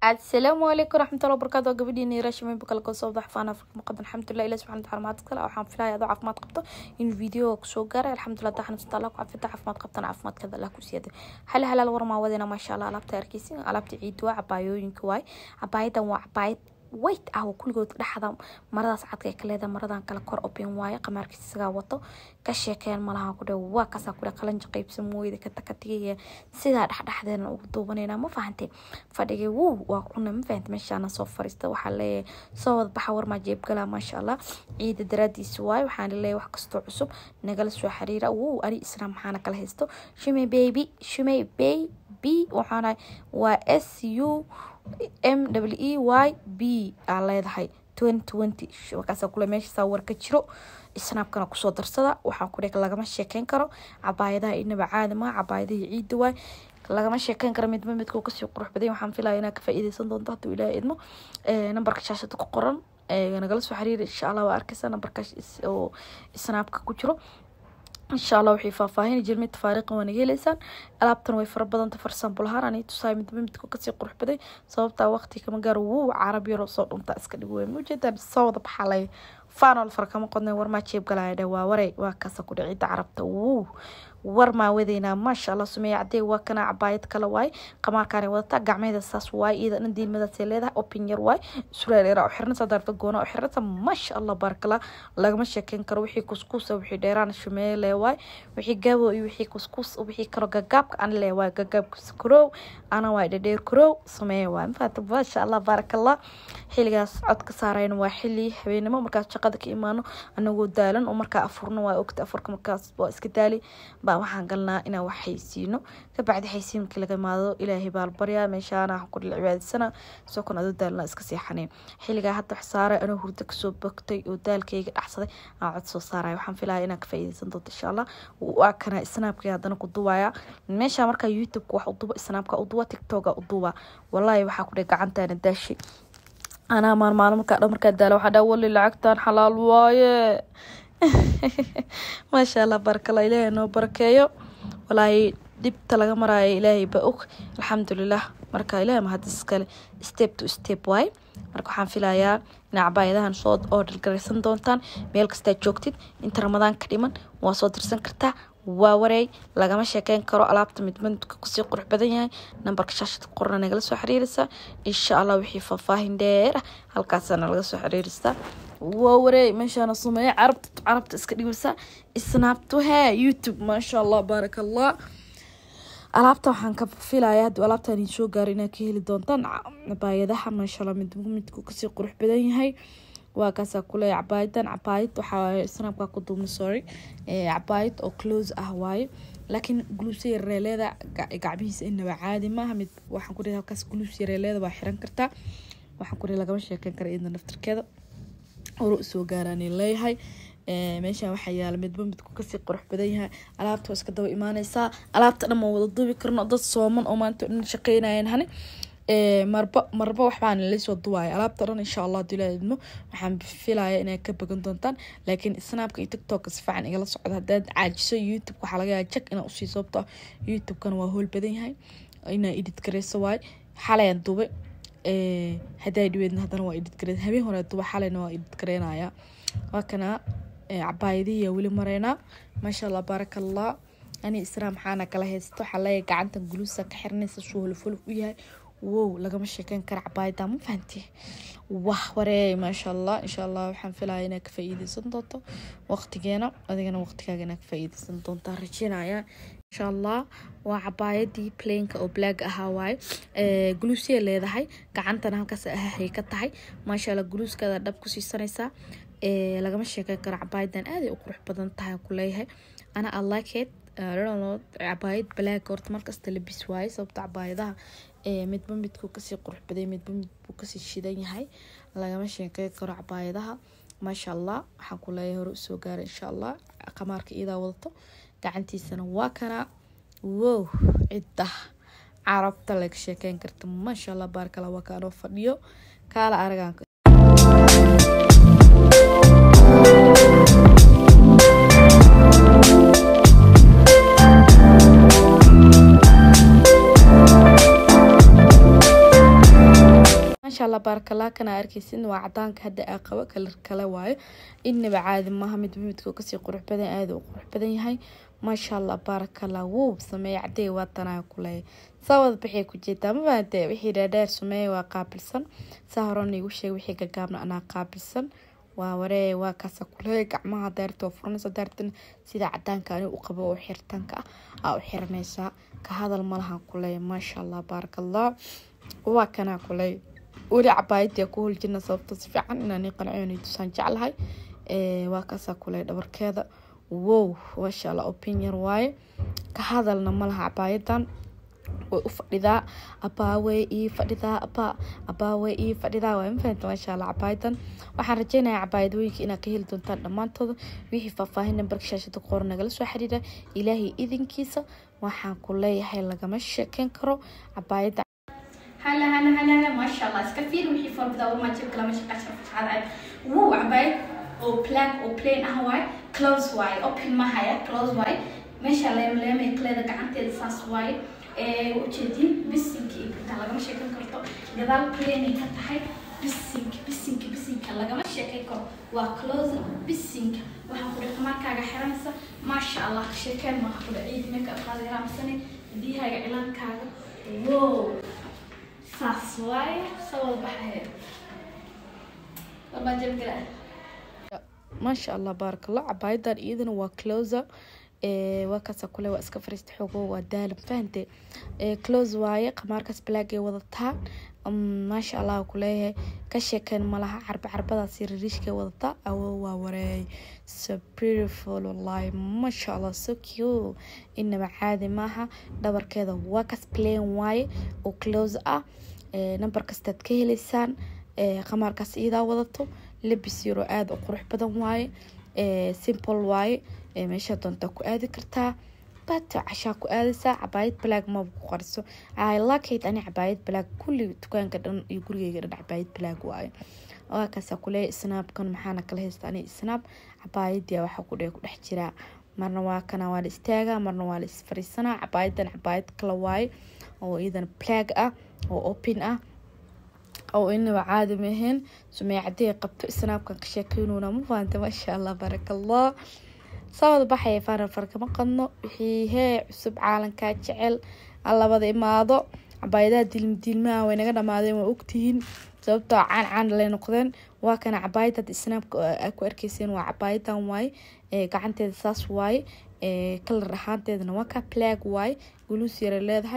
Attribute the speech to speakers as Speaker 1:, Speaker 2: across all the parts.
Speaker 1: asalaamu calaykum waraxmatullahi wabarakaatu waa gabadhiina yarashimeyn bukala koo soo bax faan afrika maqadan alxamdulilah ilahi subxana wataala mahad kale waxaan filaya adoo caafimaad qabto in video kusoo gaaray alxamdulilah daa xanuunsata allah ku cafita caafimaad qabtana caafimaadkada allah ku siiyada hal halaal warmaa wadena maasha allah alaabta arkeysin alaabta ciid waa cabaayooyinka waay cabaayadan waa cabaayad wayt ah oo kuligood dhexda maradaas cadka ay ka leedahay maradan kale kor open waaye qamaarkiisa isagaa wato ka sheekeen malaha ku dhe waa kasaa ku dhe qalanja qaybsan mooyada katakatigaya sidaa dhexdhexdeena ugu duubanayna ma fahantay fadhigay wuu waa kuna ma fahantay meeshaana soo fariista waxaa leeyahay soo wada baxa warmaa jeebgala maasha allah ciida daraadiisa waaye waxaan leeyahay wax kastoo cusub nagala soo xiriira wuu ani isna maxaana kala haysto shumay baby shumay baby waxaana waa s u m w e y b aa leedahay markaasa kule meeshasaa war ka jiro snaabkana kusoo darsada waxaa ku dheg lagama sheekeyn karo cabaayadaha inaba caadi maa cabaayadahii ciida waay lagama sheekeyn karo midba midka kasii qurux baday waxaan filaya inaa ka faa'iideysan doonto hadduu ilaaha idmo nambarka shaashada ku qoran nagala soo xiriira insha allah waa arkeysa nambarkaas oo snaabka ku jiro insha allah waxay faahfaahin jirmid tafaariiqan waa naga heleysaan alaabtan way fara badanta farsambo lahaan ani tusaay midba midka kasii qurux baday sababtaa waqti kama gaaro wuu carab yaro soo dhunta iska dhig weyn ujeedaan soo wada baxalay faanol far kama qodnay warmaa jeeb galaya dhe waa waray waa kaasa ku dhicidda carabta wuu war maa wadeynaa maasha allah sumeeya cadee waa kana cabaayad kale waay qamaarkaanay wadataa gacmeeda saas waay iyada dhan diilmadaasay leedahay opin yar waay sureereera u xirnasa darfa goona u xirnasa maasha allah barakala lagama sheekeyn karo wixii kuskuusa wixii dheeraan shumeeye lee waay wixii gabo iyo wixii kuskuus wixii kalo gagaabka an lee waay gagaabkiisa kuroow ana waay dhadheer kuroow sameeye waay mafaata maasha allah baarakallah xiligaas cod ka saarayna waa xili habeenimo markaas shaqada ka imaano anagoo daalan oo markaa afurno waa ogta afurka markaas waa iska daali baa waxaan galnaa inaan wax haysiino kabacdi haysiin markii laga imaado ilaahay baa la baryaa meeshaana waxaan ku dhil cibaadisana soo kon adoo daalna iska seexaneen xiligaa hadda wax saaray anoo hurdo kasoo bogtay oo daalkayga dhacsaday aan cod soo saaraya waxaan filaya inaan ka faa'iideysan doonto insha allah waa kana snaabkii haddana ku duwaya meesha markaa youtubeka wax u duba snaabka u duba tiktoka u duba wallahi waxaa ku dheh gacantaana daashi anaa maalmaalo markaa dha markaa daala waxaa dhaa wali lacagtan xalaal waaye maasha allah barakala ilaahay noo barakeeyo walaahi dhibta laga maraayo ilaahay ba og alxamdulilah marka ilahay mahad iskale step to step waay marka waxaan filayaa inaa cabaayadahan soo order garaysan doontaan meel kastaa joogtid inta ramadaan ka dhiman waa soo dirsan kartaa waa wareey lagama sheekeyn karo alaabta midmidka kusii qurux badan yahay nambarka shaashada qorna nagala soo xiriiraysaa insha allah wixii faahfaahin dheer ah halkaasana laga soo xiriiraysaa waa wareey meeshaana sumeeya carabta carabta iska dhigaysaa snaabto hee youtube maasha allah baaraka allah alaabta waxaan ka filaya hadduu alaabtan idin soo gaaro inaad ka heli doontaan cabaayadaha maasha allah mid midku kasii qurux badan yahay waa kaasaa kuleeya cabaayadan cabaayad waxaa snaabka ku duubna sorry cabaayad oo close ah waaye laakiin guluus yareeleeda gacmihiisa inaba caadi maaha mid waxaan ku halkaas guluus yareeleeda waa xiran kartaa waxaan ku lagama sheekeyn kara iyada naftirkeeda hore usoo gaaraanay leeyahay meeshaan waxaa yaala midba midku kasii qurux badan yahay alaabta waa iska daba imaaneysaa alaabta dhan ma wada duubi karno dad sooman oo maanta dhan shaqeynayeen hani marba marba waxbaan lasoo duwaaya alaabta dhan insha allah haduu ilaa idmo waxaan filaya inay ka bagan doontaan laakiin snaabka iyo tiktoka si fiican igala socdo haddaad caajiso youtube waxaa laga yaaba jak inaa usii sababto ah youtube-kana waa howl badan yahay inaa edit gareyso waay xalayaan dubay haddaa dhiweedna haddana waa edit garey habeen hore duba xalayna waa edit gareynaya waa kana cabaayadihiya weli mareynaa maasha allah baaraka allah ani israa maxaana kala haysto waxaa leeyahay gacantan guluusa ka xiranaysa suu holfolf u yahay wow lagama sheekeyn kara cabaayada ma fahanti wah wareey maasha allah insha allah waxaan filaya inaad ka faa'iideysan doonto waqtigeena adigana waqtigaaga inaad ka faa'iideysan doontaa rajeynaya insha allah waa cabaayadii plainka oo black ahaa waaye guluusya leedahay gacantana halkaas ahahay ka tahay maasha allah guluuskaada dhab ku siisanaysaa lagama sheekeyn karo cabaayadan aaday u qurux badan tahay ku leeyahay ana i like it cabaayad black horta markasta labis waaye sababta cabaayadaha midba midku kasii qurux baday midba midbuu kasii shidan yahay lagama sheekey karo cabaayadaha maasha allah waxaan ku leeyahay hore usoo gaaray insha allah qamaarka iyadaa wadato gacantiisana waa kana wow cidda carabta laga sheekeyn karta maasha allah baarkala waa kaanoo fadhiyo kaala aragaan maasha allah baarakallah kana arkeysin waa cadaanka hadda aa qabo kalar kale waayo inaba caadi maaha midba midka kasii qurux badan aada u qurux badan yahay maasha allah baarakallah wuu sameeye cadey waa tanaa kuleeya saa wada baxay ku jeedaa ma fahamte wixii dhaadheer sameeye waa qaabilsan saa horena igu sheeg wixii gagaabna anaa qaabilsan waa waree waa kaasa kuleeya gacmaha daarta oo furanaysa daartana sida cadaanka ani u qabo oo xiritaanka ah aa u xiranaysaa ka hadal malahan kuleeya maasha allah baarakallah waa kanaa kuleeya weli cabaayadii ku holjina sababta si fiican inaan qanciyo tusaan jeclahay waa kaasaa kuleeya dhabarkeeda wow maasha allah opinion waaye ka hadalna malaha cabaayadan way u fadhidaa abaawey ii fadhidaa abaa abaawey ii fadhidaa waa mafahanta maasha allah cabaayadan waxaan rajeynayaa cabaayadooyinka inaad ka heli doontaan dhammaantooda wixii faahfaahin nambarka shaashada qoor nagala soo xiriira ilaahay idinkiisa waxaan ku leeyahay lagama sheekeyn karo cabaayada
Speaker 2: هلا هلا هلا هلا ما شاء الله سكفير وحي فور بدا وما جيب كلام شقة شرف هذا وو عباية او بلاك او بلين اهواي كلوز واي اوبن ما هيا كلوز واي ما شاء الله يوم لما يكلي قعنتي الساس واي ee ujeedin bisinka iyo inta lagama sheekan karto gadaal plane ka tahay bisinka bisinka bisinka lagama sheekan karo waa close bisinka waxaa ku dhigta markaaga xiranaysa maasha allah ka sheekeen maaha kula ciid meka qaadi raamsane biyahaaga cilaankaaga wow saas waaye sawal baxaya walbaa jabgala
Speaker 1: maasha allah baarakallah cabaayadan iyadana waa closer waa kaasa kule waa iska fariista xoogo waa daalan fahante close waaye qamaarkaas black ay wadataa maasha allah kuleeyahay ka sheekeen malaha carba carbadaas ririishka wadataa awo waa wareey so beautiful wallahi maasha allah so cute inaba caadi maaha dhabarkeeda waa kas plain waaye oo close ah number kastaad ka heleysaan qamaarkaas iyadaa wadato labis yaro aada u qurux badan waaye simple waaye meeshaa doontaa ku aadi kartaa bata cashaa ku aadaysaa cabaayad balaag maba ku qariso ilakate ani cabaayad balaag kulli dukaanka dhan iyo gurigeyga dhan cabaayad balaag waayo waa kaasaa kuleeya snaabkan maxaana kala haysta ani snaab cabaayadii waxaa ku ku dhex jiraa marna waa kana waa la istaagaa marna waa la isfariisanaa cabaayadan cabaayad kala waaye oo iyadan balaag ah oo open ah oo inaba caadi maheen sumey cadey qabto snaabkan ka sheekeynuna ma fahamta maasha allah baaraka allah sawada baxaya faana farkama qadno wixii hee cusub caalankaa jecel labada imaado cabaayadaha dilmdiilmaha way naga dhamaadeen waa ogtihiin sababtoo caan caan lay noqdeen waa kana cabaayad hadda snaabka aa ku arkeyseen waa cabaayadan waaye gacanteeda saas waaye kalar ahaanteedana waa ka plag waaye guluus yara leedahay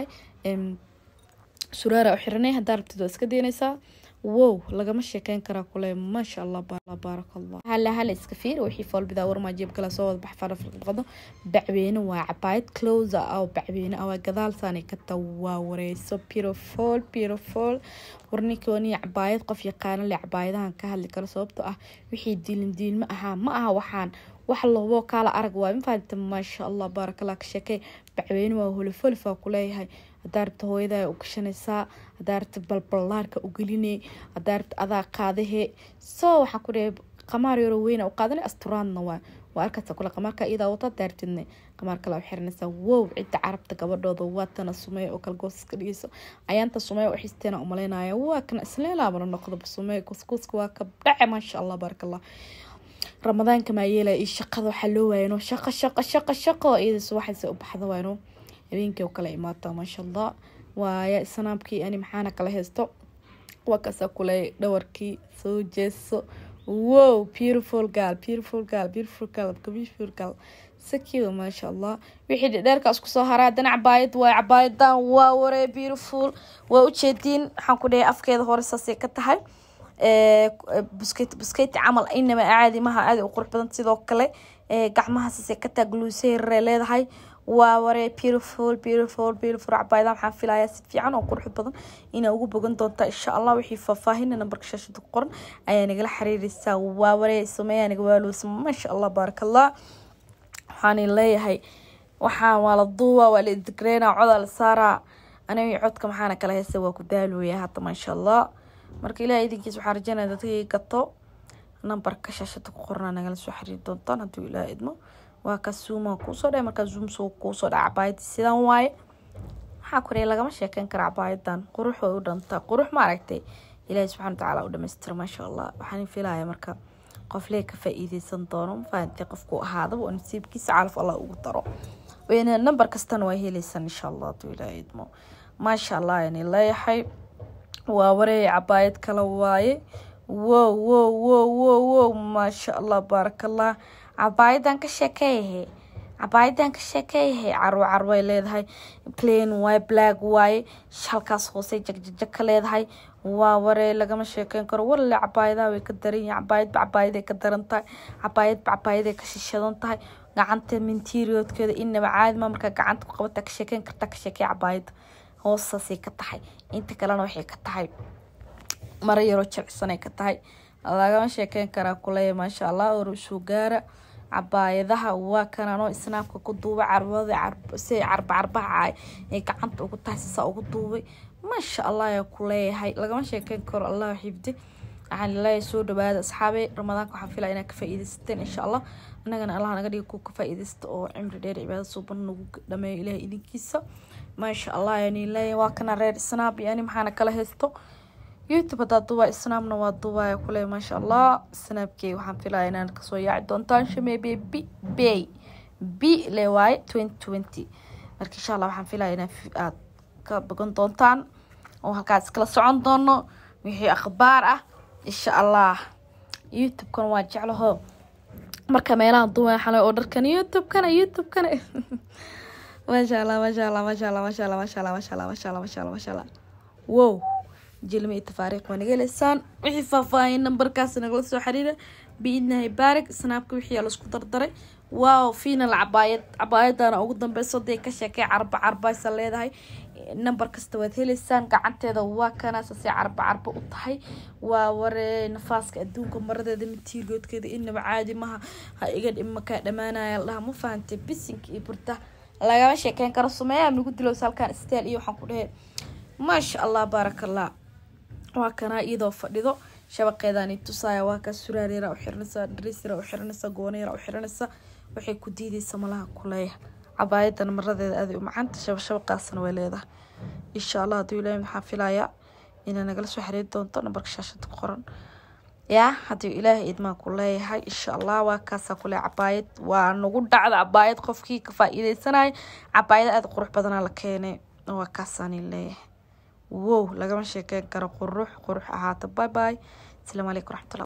Speaker 1: suraara u xiranay haddaa rabtid waa iska daynaysaa wow lagama sheekeyn karaa kule maasha allah baaraka allah hala hala iska fiir wixii foolbidaa warmaa jeeb kala soo wada bax fara filqado bacweyne waa cabaayad closer ah oo bacweyne ah waa gadaal saanay ka taa waa wareyso beautiful beautiful warninkooniya cabaayad qof yaqaano le cabaayadahan ka hadli karo sababtoo ah wixii diilin diilma ahaa ma aha waxaan wax lobo kaala arag waay mafahamta maasha allah baarakallah ka sheekey bacweyne waa holifolifaa kuleeyahay hadaa rabta hooyadaa u gashanaysaa hadaa rabta balbalaarka u gelinay hadaa rabta adaa qaadahe soo waxaa ku dhahay qamaar yaro weyna u qaadanay asturaadna waa waa arkaysa kule qamaarka iyadaa wata daartidne qamaar kale u xiranaysaa wow cidda carabta gabadhooda waatana sumeeya oo kale goos iska dhigeyso ayaanta sumeeya u xisteena umaleynaya waa kana isleelaabana noqdaba sumeeya kuskuuska waa ka dhace maasha allah baarakallah ramadaanka maa yeelaya iyo shaqada waxaa loo waayano shaqo shaqo shaqo shaqo iyadaas waxayse u baxda waayno habeenkii oo kale imaata maasha allah waaya snaabkii ani maxaana kala haysto waa kaasa kule dhawarkii soo jeeso wow beautiful gal beautiful gal beautiful gal beautiful gal sakiwa maasha allah wixii dhedheerkaas kusoo haraa haddana cabaayad waay cabaayadan waa waree beautiful waa ujeediin waxaan ku dhahay afkeeda hore saasay ka tahay busket busketi camal inaba caadi maha aada u qurux badan sidoo kale gacmaha saasay ka tahay gluuseyre leedahay waa waree beautiful beautiful beautiful cabaayada waxaan filayaa si fiican oo qurux badan inaa ugu bogan doontaa insha allah wixii faahfaahina nambarka shaashada ku qoran ayaa nagala xiriireysaa waa waree sameeyaa naga waaloosa maasha allah baaraka allah waxaan leeyahay waxaan waa la duuba waa la idigreynaa codaa la saaraa aniga codka maxaana kala haysta waa ku daalooya hadda maasha allah marka ilaah idinkiis waxaa rajeynaya dadkii gato nambarka shaashada ku qorana nagala soo xiriiri doontaan hadduu ilaah idmo waa ka zuuma kuusoo dhae markaa zoom soo kuusoo dhaca cabaayadii sidan waaye waxaa ku lagama sheekeyn kara cabaayadan qurux way u dhantaa qurux ma aragtay ilaahi subxana watacaala u dhamaystiro maasha allah waxaan filaya marka qof lee ka faa-iideysan doono mafahanti qofku ahaadaba oo nasiibkiisa calaf allah ugu daro weyne namber kastana waa heleysan insha allah haduu ilaaha idmo maasha allah yani leeyahay waa wareey cabaayad kala waaye wow wow wow wow wow maasha allah baarakallah cabaayadan ka sheekeeyahe cabaayadan ka sheekeeyahe carwo carway leedahay plain waaye black waaye halkaas hoose jagjajag ka leedahay waa waree lagama sheekeyn karo walalle cabaayadaha way ka daran yihin cabaayadba cabaayaday ka daran tahay cabaayadba cabaayaday ka shishadan tahay gacanta minteriodkeeda inaba caadima markaa gacanta ku qabata ka sheekeyn kartaa ka sheekey cabaayada hoostaasay ka tahay inta kalena waxay ka tahay maro yaroo jilcisanay ka tahay lagama sheekeyn karaa kuleeya maasha allah orusuu gaara cabaayadaha waa kananoo isnaabka ku duubay carbada si carba carbaha ay gacanta ugu tahay sisaa ugu duubay maasha allah ayaa ku leeyahay lagama sheekeyn karo allah xifdi waxaan leeyahay soo dhawaada asxaabe ramadaanka waxaan filaya inaad ka faa-iideysateen insha allah annagana allah naga dhiga ku ka faa-iideysta oo cimri dheer cibaada suuban nagu dhameeyo ilahay idinkiisa maasha allah yani leeyahay waa kana reer snaab yani maxaana kala haysto youtube hadaa duubaa snaabna waa duubaya kule maasha allah snaabkey waxaan filaya inaan kasoo yaaci doontaan shameebe b bay b le waaye twenty twenty marka insha allah waxaan filaya inaa aad ka bogan doontaan oo halkaas iskala socon doono wixii akhbaar ah insha allah youtube-kana waa jeclaho marka meelaha duubaya xalay oo dharkan youtube-kana youtube-kana maasha allah maasha allah maasha allah maasha allah maasha allah maasha allah maasha allah maasha allah maasha allah wow jilmi iyo tafaariiq waa naga heleysaan wixii faahfaahin nambarkaas nagala soo xiriira biidnahay baarig snaabka wixii laisku dardaray waaw final cabaayad cabaayadana ugu dambeyso dee ka sheekay carba carbaysa leedahay nambar kasta waad heleysaan gacanteeda waa kanaasasay carba carba u tahay waa waree nafaaska adduunka maradeeda matiirgoodkeeda inaba caadi maha ha iga dhimakaa dhamaanaya ladhaha ma fahantay bisinka iyo burta lagama sheekeyn karo sumeeyaa nagu dilows halkaan steel iyo waxaan ku dhehe maasha allah baarakallah waa kanaa iyadoo fadhido shabaqeedani tusaaya waa kaa suraaryara u xiranaysa darisyara u xiranaysa goonayara u xiranaysa waxay ku diideysa malaha kuleeya cabaayadan maradeeda aaday u macanta shabashabaqaasna way leedahay insha allah hadduu ilaahay maxaa filayaa inaa nagala soo xiriiri doonto nambarka shaashada ku qoran yaa hadduu ilaahay idmaa ku leeyahay insha allah waa kaasaa kule cabaayad waa nagu dhacda cabaayad qofkii ka faa-iideysanaya cabaayad aada qurux badanaa la keenay waa kaasaani leeyahay wow lagama sheekeyn karo qurux qurux ahaata bye bye asalaamu calaykum waraxmatullah